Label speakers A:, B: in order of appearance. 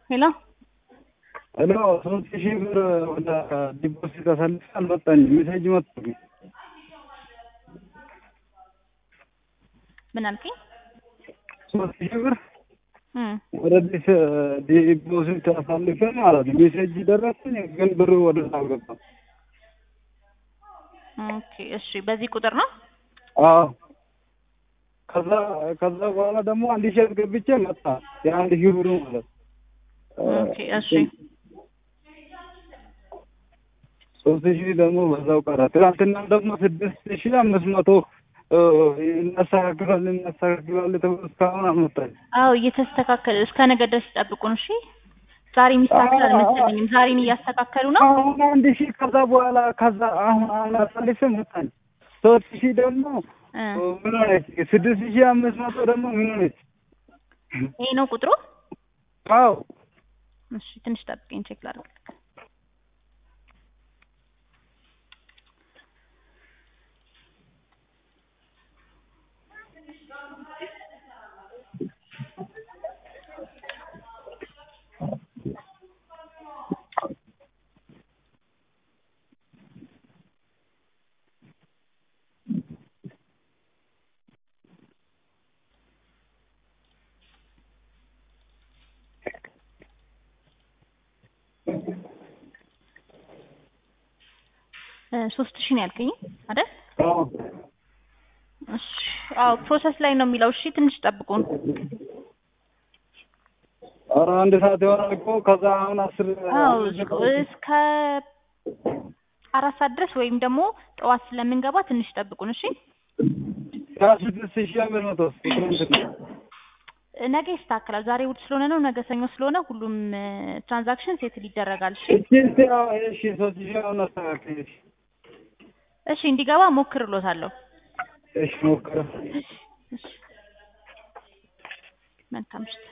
A: ሄሎ
B: ሄሎ ሶስት ሺህ ብር ወደ ዲፖዚት አሳልፌ አልመጣኝም። ሜሴጅ መጥቶልኝ
A: ምን አልከኝ?
B: ሶስት ሺህ ብር
A: እም
B: ወደ ዲፖዚት አሳልፌ ማለት ነው። ሜሴጅ ደረሰኝ፣ ግን ብሩ ወደ አልገባም።
A: ኦኬ እሺ፣ በዚህ ቁጥር ነው?
B: አዎ ከዛ ከዛ በኋላ ደግሞ አንድ ሺህ አስገብቼ መጣ የአንድ ሺህ ብሩ ማለት
A: ኦኬ እሺ
B: ሶስት ሺህ ደግሞ በዛው ቀረ። ትናንትና ደግሞ ስድስት ሺህ አምስት መቶ እናስተካክላለን እናስተካክላለን ተብሎ እስካሁን አልመጣኝ።
A: አዎ እየተስተካከለ እስከ ነገ ድረስ ይጠብቁን። እሺ ዛሬ የሚስተካከል አልመሰለኝም። ዛሬን እያስተካከሉ ነው።
B: አሁን አንድ ሺህ ከዛ በኋላ ከዛ አሁን አሁን አሳልፌ መጣኝ። ሶስት ሺህ ደግሞ
A: እ
B: ምን ሆነች? ስድስት ሺህ አምስት መቶ ደግሞ ምን ሆነች?
A: ይሄ ነው ቁጥሩ።
B: አዎ
A: እሺ ትንሽ ጠብቀኝ፣ ቼክ ላድርግ። እ ሶስት ሺህ ነው ያልከኝ አይደል?
B: አዎ
A: እሺ አዎ ፕሮሰስ ላይ ነው የሚለው። እሺ ትንሽ ጠብቁን።
B: ኧረ አንድ ሰዓት የሆነ እኮ ከዛ አሁን አስር
A: አዎ እስከ አራት ሰዓት ድረስ ወይም ደግሞ ጠዋት ስለምንገባ ትንሽ ጠብቁን። እሺ
B: ያ ስድስት ሺህ አምስት መቶ ትናንትና
A: ነገ ይስተካከላል። ዛሬ እሑድ ስለሆነ ነው። ነገ ሰኞ ስለሆነ ሁሉም ትራንዛክሽን ሴትል ይደረጋል። እሺ
B: እሺ እሺ አዎ እሺ ሶስት ሺህ አሁን አስተካክል እሺ
A: እሺ እንዲገባ ሞክርሎታለሁ።
B: እሺ ሞክረ
A: እሺ መልካም ምሽት።